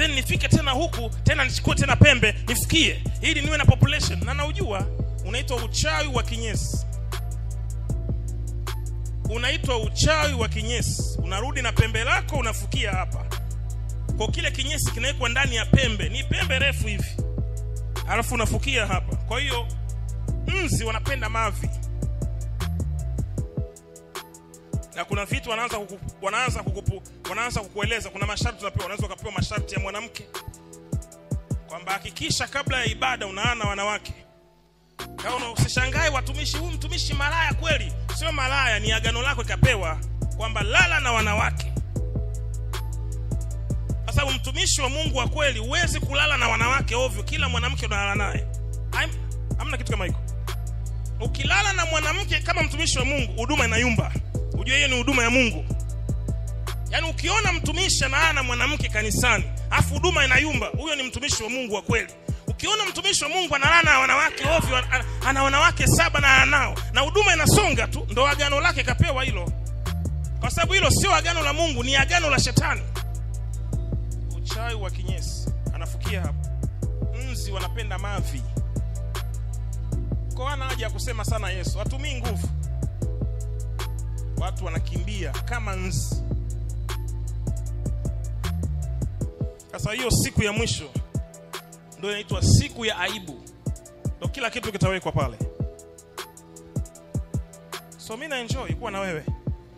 then nifike tena huku tena nichukue tena pembe nifikie ili niwe na population na naujua unaitwa uchawi wa kinyesi unaitwa uchawi wa kinyesi unarudi na pembe lako unafukia hapa kwa kile kinyesi kinawekwa ndani ya pembe ni pembe refu hivi alafu unafukia hapa kwa hiyo nzi wanapenda mavi na kuna vitu wanaanza kuku, wanaanza kukupu, wanaanza kukueleza kuna masharti unapewa unaweza ukapewa masharti ya mwanamke kwamba hakikisha kabla ya ibada unaana wanawake kama usishangae watumishi huyu mtumishi malaya kweli sio malaya ni agano lako ikapewa kwamba lala na wanawake kwa sababu mtumishi wa mungu wa kweli huwezi kulala na wanawake ovyo kila mwanamke unalala naye Haim- hamna kitu kama hiko ukilala na mwanamke kama mtumishi wa mungu huduma inayumba ujue hiyo ni huduma ya mungu yaani ukiona mtumishi analala na mwanamke kanisani afu huduma inayumba huyo ni mtumishi wa mungu wa kweli ukiona mtumishi wa mungu analala na wanawake ovyo ana- ana wanawake saba na anao na huduma inasonga tu ndo agano lake kapewa hilo kwa sababu hilo sio agano la mungu ni agano la shetani uchawi wa kinyesi anafukia hapo nzi wanapenda mavi kwa hana haja ya kusema sana yesu hatumii nguvu watu wanakimbia kama nzi sasa hiyo siku ya mwisho ndio inaitwa siku ya aibu ndo kila kitu kitawekwa pale so mi na enjoy kuwa na wewe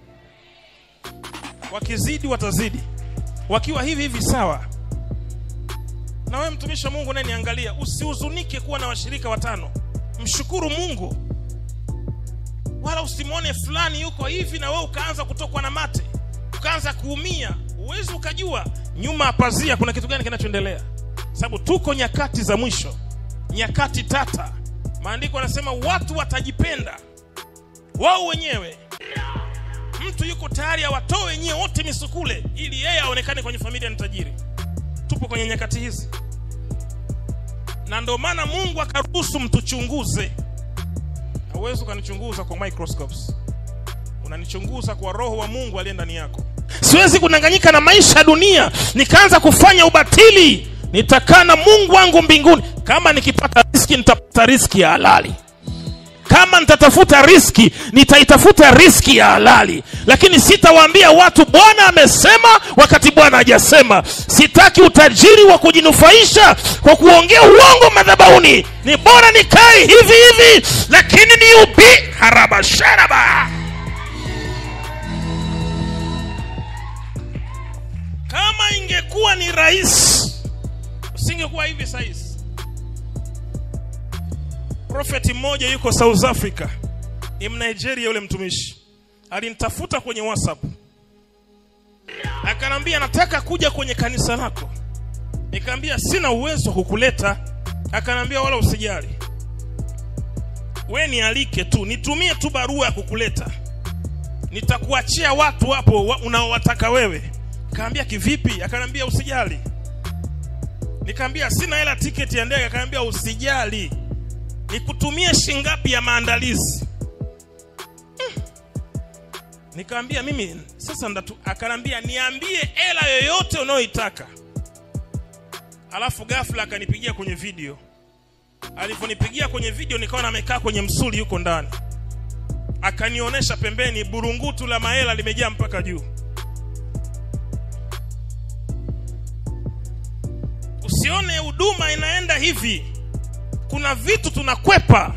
wakizidi watazidi wakiwa hivi hivi sawa na wewe mtumishi wa mungu unayeniangalia usihuzunike kuwa na washirika watano mshukuru mungu wala usimwone fulani yuko hivi na wewe ukaanza kutokwa na mate ukaanza kuumia huwezi ukajua nyuma ya pazia kuna kitu gani kinachoendelea sababu tuko nyakati za mwisho nyakati tata maandiko yanasema watu watajipenda wao wenyewe mtu yuko tayari awatoe wenyewe wote misukule ili yeye aonekane kwenye familia ni tajiri tupo kwenye nyakati hizi na ndio maana mungu akaruhusu mtuchunguze hauwezi ukanichunguza kwa microscopes unanichunguza kwa roho wa mungu aliye ndani yako siwezi kudanganyika na maisha ya dunia nikaanza kufanya ubatili nitakaa na mungu wangu mbinguni kama nikipata riski nitapata riski ya halali kama nitatafuta riski nitaitafuta riski ya halali lakini sitawaambia watu bwana amesema wakati bwana hajasema sitaki utajiri wa kujinufaisha kwa kuongea uongo madhabahuni ni bora nikae hivi hivi lakini ni ubi harabasharaba kama ingekuwa ni rahisi usingekuwa hivi sahizi profeti mmoja yuko south africa ni mnigeria yule mtumishi alinitafuta kwenye whatsapp akanambia nataka kuja kwenye kanisa lako nikaambia sina uwezo wa kukuleta akanambia wala usijali we nialike tu nitumie tu barua ya kukuleta nitakuachia watu hapo wa, unaowataka wewe kaambia kivipi akanambia usijali nikaambia sina hela tiketi ya ndege akanambia usijali nikutumie shingapi ya maandalizi Hmm. nikaambia mimi sasa ndatu akanambia niambie hela yoyote unayoitaka alafu ghafla akanipigia kwenye video alivyonipigia kwenye video nikaona amekaa kwenye msuli yuko ndani akanionyesha pembeni burungutu la mahela limejaa mpaka juu usione huduma inaenda hivi kuna vitu tunakwepa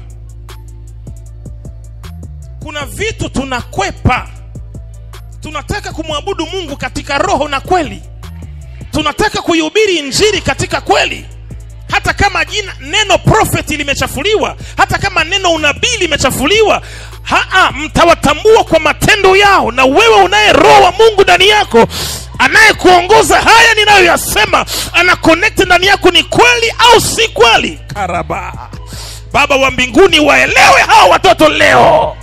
kuna vitu tunakwepa tunataka kumwabudu mungu katika roho na kweli tunataka kuihubiri injili katika kweli hata kama jina neno profeti limechafuliwa hata kama neno unabii limechafuliwa haa mtawatambua kwa matendo yao na wewe unaye roho wa mungu ndani yako anayekuongoza haya ninayoyasema ana connect ndani yako ni kweli au si kweli karaba baba wa mbinguni waelewe hawa watoto leo